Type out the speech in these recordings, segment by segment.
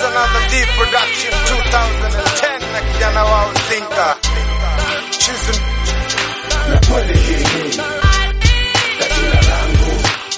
another D production 2010 na kijana wao Zinka. Choosing na kweli hii hii tajina langu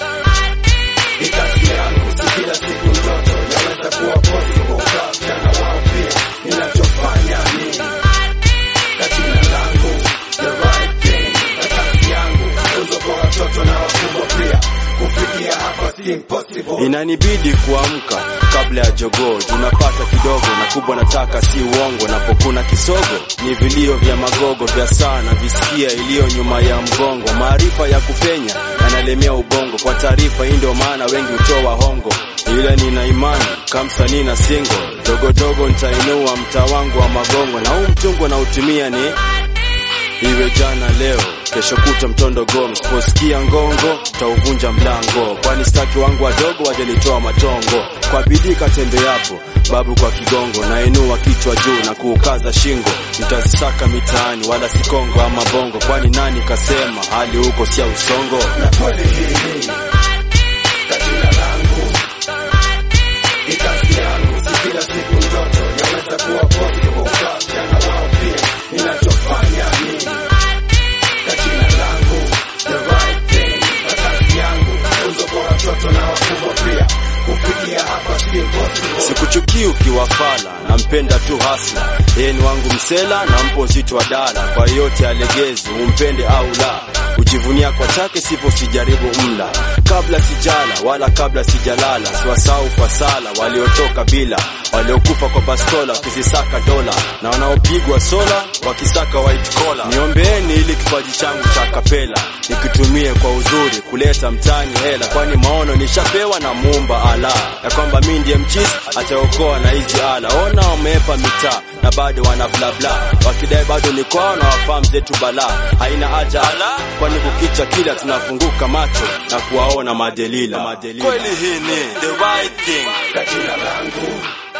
ni kazi yangu, si kila siku ndoto yaweza kuwa possible kwa vijana wao pia. Ninachofanya ni tajina langu, the right thing, na kazi yangu funzo kwa watoto na wakubwa pia. Kufikia hapa si impossible. Inanibidi kuamka kabla ya jogoo, tunapata kidogo na kubwa, nataka si uongo. Napokuna kisogo ni vilio vya magogo vya sana visikia iliyo nyuma ya mgongo, maarifa ya kupenya yanalemea ubongo. Kwa taarifa hii ndio maana wengi hutoa hongo, ila nina imani kamsanii na single dogodogo nitainua mtaa wangu wa magongo, na huu mtungo na utumia ni iwe jana leo kesho kuta mtondo go msiposikia ngongo tauvunja mlango kwani staki wangu wadogo wajanitoa matongo kwa bidii katembeapo babu kwa kigongo nainua kichwa juu na kuukaza shingo nitazisaka mitaani wala sikongo ama bongo kwani nani kasema hali huko sia usongo na kweli hii hii tajina langu ni kazi yangu, si kila siku ndoto yaweza kuwa possible kwa vijana wao pia. Ninachofanya ni tajina langu, the right thing, na kazi yangu funzo kwa watoto na wakubwa pia. Kufikia hapa si impossible. sikuchukii ukiwa fala nampenda tu hasla yeye ni wangu msela na mpo uzito wa dala kwa yote alegezi umpende au la ujivunia kwa chake sipo sijaribu mla kabla sijala wala kabla sijalala siwasahau kwa sala waliotoka bila waliokufa kwa bastola wakizisaka dola na wanaopigwa sola wakisaka white collar niombeeni ili kipaji changu cha kapela nikitumie kwa uzuri kuleta mtani hela kwani maono nishapewa na muumba ala ya kwamba mi ndiye mchisi ataokoa na hizi ala ona wameepa mitaa na bado wana blabla wakidai bado ni kwao na wafahamu zetu balaa haina haja ala kwani kukicha kila tunafunguka macho na kuwaona madelila, madelila. kweli hii ni the right thing Tajina langu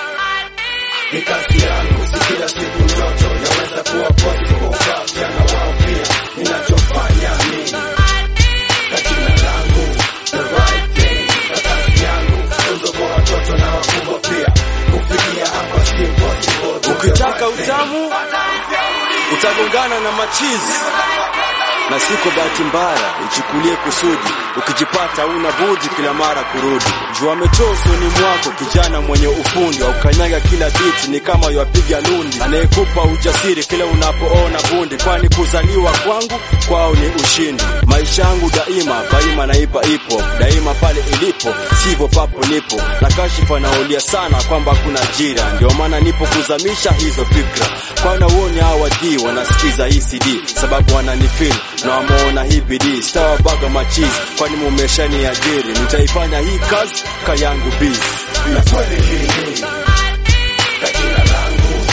ni kazi yangu, si kila siku ndoto yaweza kuwa possible kwa vijana wao pia. Ninachofanya ni tajina langu, the right thing, na kazi yangu funzo kwa watoto na wakubwa pia. Kufikia hapa si impossible. ukitaka utamu utagongana na machizi na siko bahati mbaya ichukulie kusudi ukijipata una budi kila mara kurudi jua ametoa usoni mwako kijana mwenye ufundi wa ukanyaga kila biti ni kama yapiga lundi anayekupa ujasiri kila unapoona bundi kwani kuzaliwa kwangu kwao ni ushindi maisha yangu daima faima naipa ipo daima pale ilipo sivyo papo nipo na kashifa naulia sana kwamba kuna jira ndio maana nipo kuzamisha hizo fikra kwana uoni hawadii wanasikiza hii cd sababu wananifil na wameona hii bidii sitawabaga machizi kwani mumeshani ajiri nitaifanya hii kazi kayangu bizi na kweli hii hii tajina langu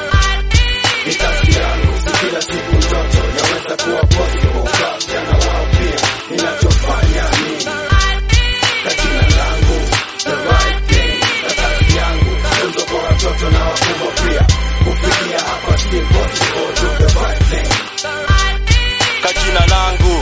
ni kazi yangu, si kila siku ndoto yaweza kuwa possible kwa vijana wao pia. Ninachofanya ni tajina langu, the right thing, na kazi yangu funzo kwa watoto na wakubwa pia. Kufikia hapa si impossible, do the right thing. kajina langu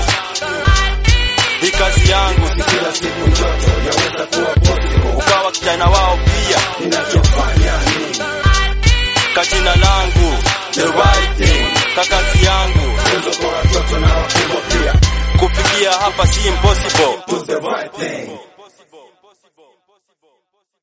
hii kazi yangu Si kila siku ndoto yaweza kuwa possible. ukawa kijana wao pia Ninachofanya ni kajina langu the right thing kakazi yangu funzo kwa watoto na wakubwa pia. kufikia hapa si impossible Do the right thing.